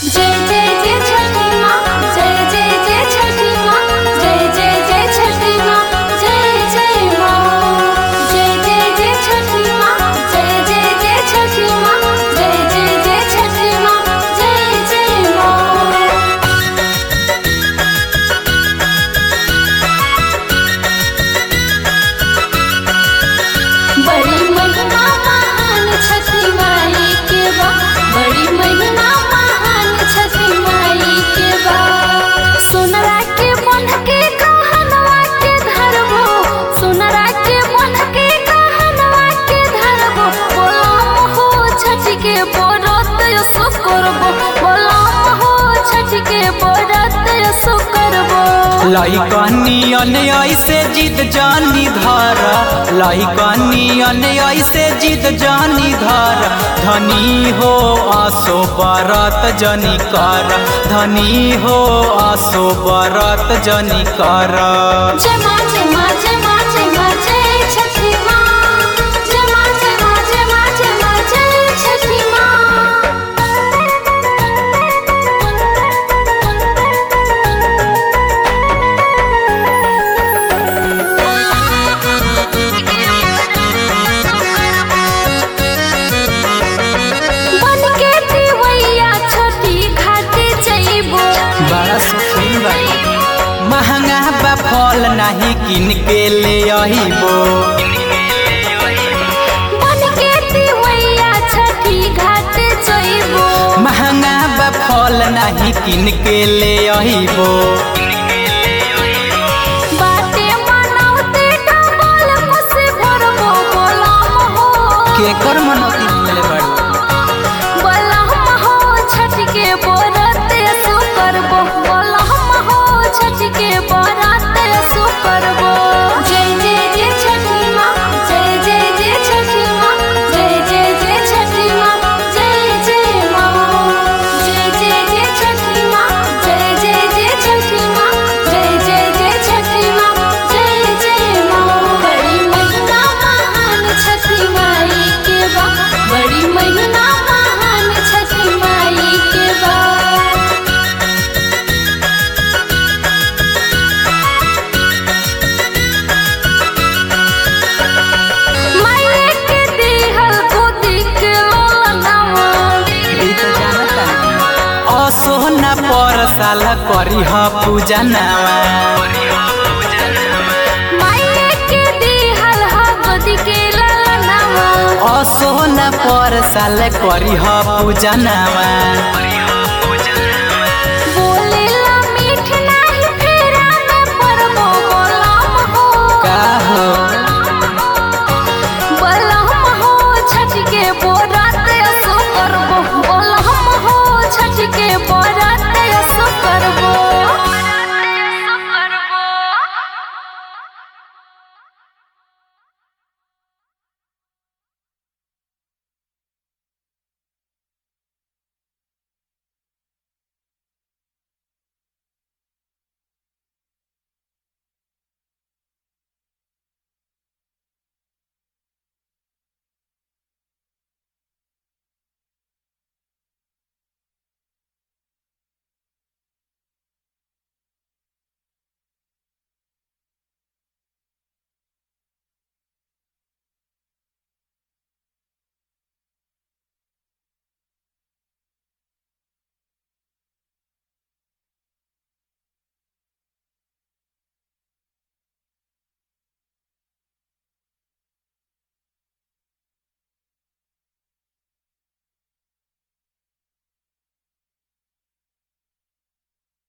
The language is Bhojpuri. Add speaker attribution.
Speaker 1: जय जय जय छठी माँ जय जय जय छठी माँ जय जय जय छठी माँ जय जय माँ जय जय जय छठी माँ जय जय जय छठी माँ जय जय जय छठी माँ जय जय माँ बड़ी महिमा महान छठी माई के बा बड़ी महिमा महान छठी माई के बा सोनरा के मन के कहनवा के धरबो सोनरा के मन के कहनवा के धरबो बोलाम हो छठी के बरत यसो करबो बोलाम हो छठी के बरत यसो करबो
Speaker 2: लइकनियन ऐसे जिद जानी धार लइकनियन ऐसे जिद जानी धार धनी हो आसो बरत जनी कर धनी हो आसो बरत जनी कर
Speaker 1: जय माँ जय माँ जय माँ जय माँ जय छठी माँ जय माँ जय माँ जय माँ जय माँ जय छठी बन के दिवैया छोटी घाटे जइबो
Speaker 2: बड़ा सुखी बा महंगा बा फल नहीं किन के ले अहिबो
Speaker 1: बन के दिवैया छठी घाटे जइबो
Speaker 2: महंगा बा फल नहीं किन के ले अहिबो
Speaker 1: बाटे मनाउते डबल खुशी भरबो बोलाम हो
Speaker 2: केकर मनौती मिले बड़ू
Speaker 1: बलहम हो छठ के बरत सु करबो बलहम हो छठ के बरत सु करबो जय जय जय छठी माँ जय जय जय छठी माँ जय जय जय छठी माँ जय जय माँ जय जय जय छठी माँ जय जय जय छठी माँ जय जय जय छठी माँ जय जय माँ बड़ी महिमा महान छठी माई के बा बड़ी महिमा महान छठी माई के बा माये के दिहल गोदी के लोलनावा
Speaker 2: ई तो जानता असो न पर साल करी ह पूजा नावा
Speaker 1: माये के दिहल ह गोदी के लोलनावा
Speaker 2: असो न पर साल करी ह पूजा नावा